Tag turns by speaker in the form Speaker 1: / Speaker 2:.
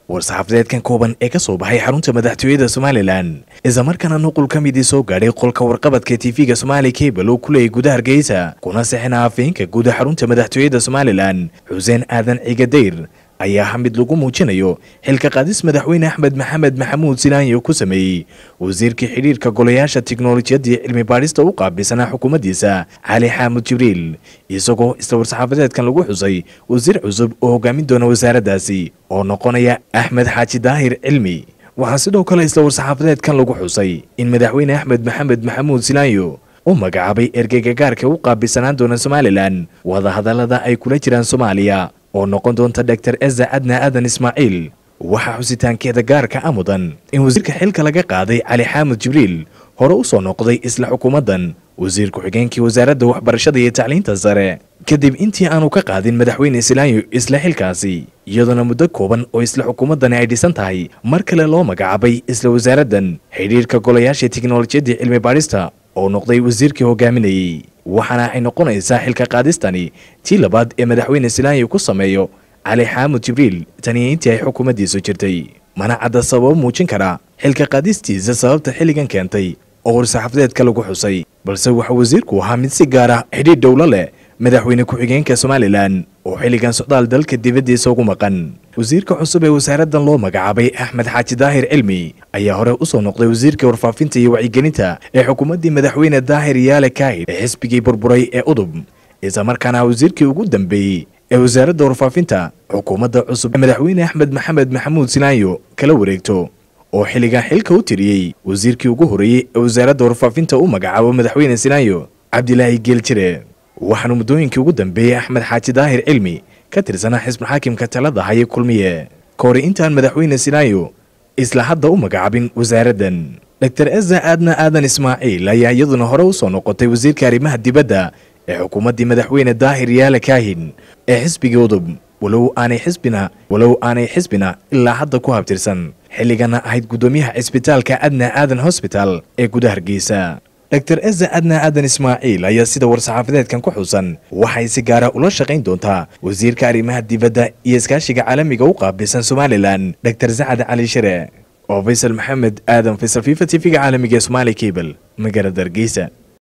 Speaker 1: war-saxaafadeedkan kooban ee ka soo baxay xarunta madaxtooyada somalilan islamarkaana nuqul ka midii soo gaadhay qolka warqabadka tv-ga somaali cable oo ku leeyay gudaha hargeysa kuna sixina afeenka guud xarunta madaxtooyada somalilan xuseen aadan cigadayr ayaa ha mid lagu muujinayo xilka qaadis madaxweyne axmed maxamed maxamuud silaanyo ku sameeyey wasiirkii xidhiirka golayaasha tiknolojiyadii cilmi baadhista u qaabilsanaa xukuumaddiisa cali xaamud jibriil isagoo isla war-saxaafadeedkan lagu xusay wasiir cusub oo hogaamin doona wasaaraddaasi oo noqonaya axmed xaaji daahir cilmi waxaa sidoo kale isla war-saxaafadeedkan lagu xusay in madaxweyne axmed maxamed maxamuud silaanyo u magacaabay ergeyga gaarka u qaabilsanaan doona somalilan wadahadallada ay kula jiraan soomaaliya oo noqon doonta dor eza adna aadan ismaaciil waxaa xusitaankeeda gaarka a mudan in wasiirka xilka laga qaaday cali xaamud jibriil hore u soo noqday isla xukuumaddan wasiir ku-xigeenkii wasaaradda waxbarashada iyo tacliinta sare kadib intii aanu ka qaadin madaxweyne islaanyo isla xilkaasi iyadoona muddo kooban oo isla xukuumaddani ay dhisan tahay mar kale loo magacaabay isla wasaaraddan xidhiirka golayaasha tiknolojiyadii cilmi baadhista oo noqday wasiirkii hogaaminayey waxaana ay noqonaysaa xilka qaadistani tii labaad ee madaxweyne silaanyo ku sameeyo cali xaamud jibriil taniyo intii ay xukuumaddiisu jirtay mana cadda sababo muujin kara xilka qaadistiisa sababta xilligan keentay oo war-saxaafadeedka lagu xusay balse waxaa wasiirku ahaa mid si gaar ah xidhiir dhowlo leh madaxweyne ku-xigeenka somalilan oo xilligan socdaal dalka dibaddiisa ugu maqan wasiirka cusub ee wasaaraddan loo magacaabay axmed xaaji daahir cilmi ayaa hore u soo noqday wasiirka warfaafinta iyo wacyigelinta ee xukuumaddii madaxweyne daahir yaale kaahid ee xisbigii burburay ee udub islamarkaana wasiirkii ugu dambeeyey ee wasaaradda warfaafinta xukuumadda cusub ee madaxweyne axmed maxamed maxamuud silaanyo kala wareegto oo xilligan xilka u tiriyey wasiirkii ugu horreeyey ee wasaaradda warfaafinta u magacaabo madaxweyne silaanyo cabdilaahi geeljire waxaanu muddooyinkii ugu dambeeyey axmed xaaji daahir cilmi ka tirsanaa xisbul xaakimka talada haye kulmiye ka hore intaan madaxweyne silaanyo isla hadda u magacaabin wasaaraddan dor eza aadna aadan ismaaciil ayaa iyaduna hore u soo noqotay wasiirka arrimaha dibadda ee xukuumaddii madaxweyne daahir yaale kaahin ee xisbigii udub walow aanay xisbina walow aanay xisbina ilaa hadda ku habtirsan xilligana ahayd guddoomiyaha cisbitaalka adna aadan hosbital ee gudaha hargeysa dor eza adna aadan ismaaciil ayaa sida war-saxaafadeedkan ku xusan waxay si gaara ula shaqayn doontaa wasiirka arrimaha dibadda iyo iskaashiga caalamiga u qaabilsan somalilan dor sacad cali shire oo faysal maxamed aadan faysal fifa t v-ga caalamiga ee somaali cable magaalada hargeysa